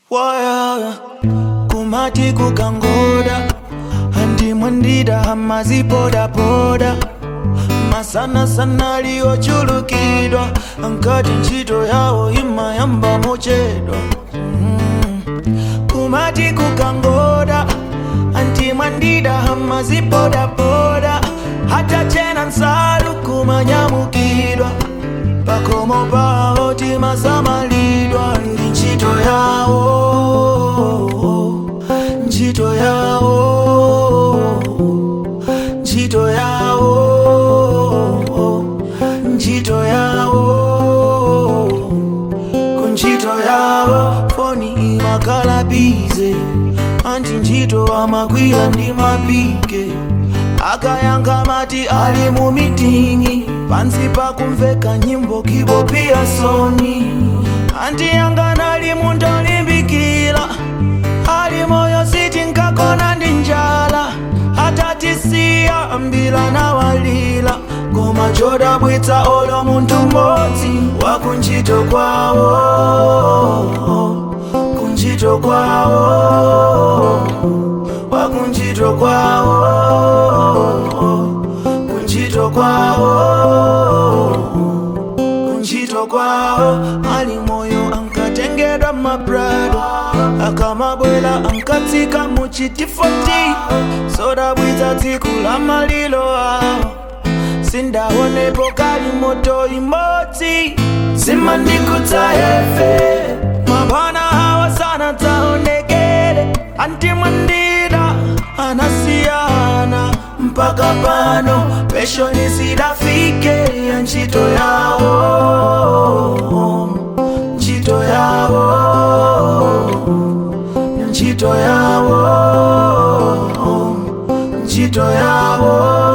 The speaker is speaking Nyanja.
waya kumati kukangoda andimwendida hamazipodapoda masana sana liyochulukidwa ankati ntchito yawo imayamba mochedwa mm. kumati kukangoda antimwandida hamazipodapoda hata chena nsalu kumanyamukidwa pakomo pawo timasamalidwa ndi ntchito yawo ntchito yawo ntchito yawo ntchito yawo kuntchito yawo foni imakhala bize anti ntchito amakwira ndi mapike akayankha mati ali mu mitingi pansi pakumveka nyimbo kibopiya soni anti yanga ali munthu olimbikira ali moyo siti nkakona ndi njala atatisiya ambila nawalila koma chodabwitsa olo munthu mmodzi wakuntchito kwawo kuntchito kwawo wakuntchito kwawo kuntchito kwawo kuntchito kwawo ali moyo ankatengedwa mabrado akamabwela ankatsika muchitifoti sodabwitsa tsiku la malilo awo sindaonepo kali moto imodzi simandikutsa efe mabwana hawa sana taonekele antimwandida anasiyana mpaka pano peshoni sidafike ya ntchito yawo ntchito yawo ntchito yawo ntchito yawo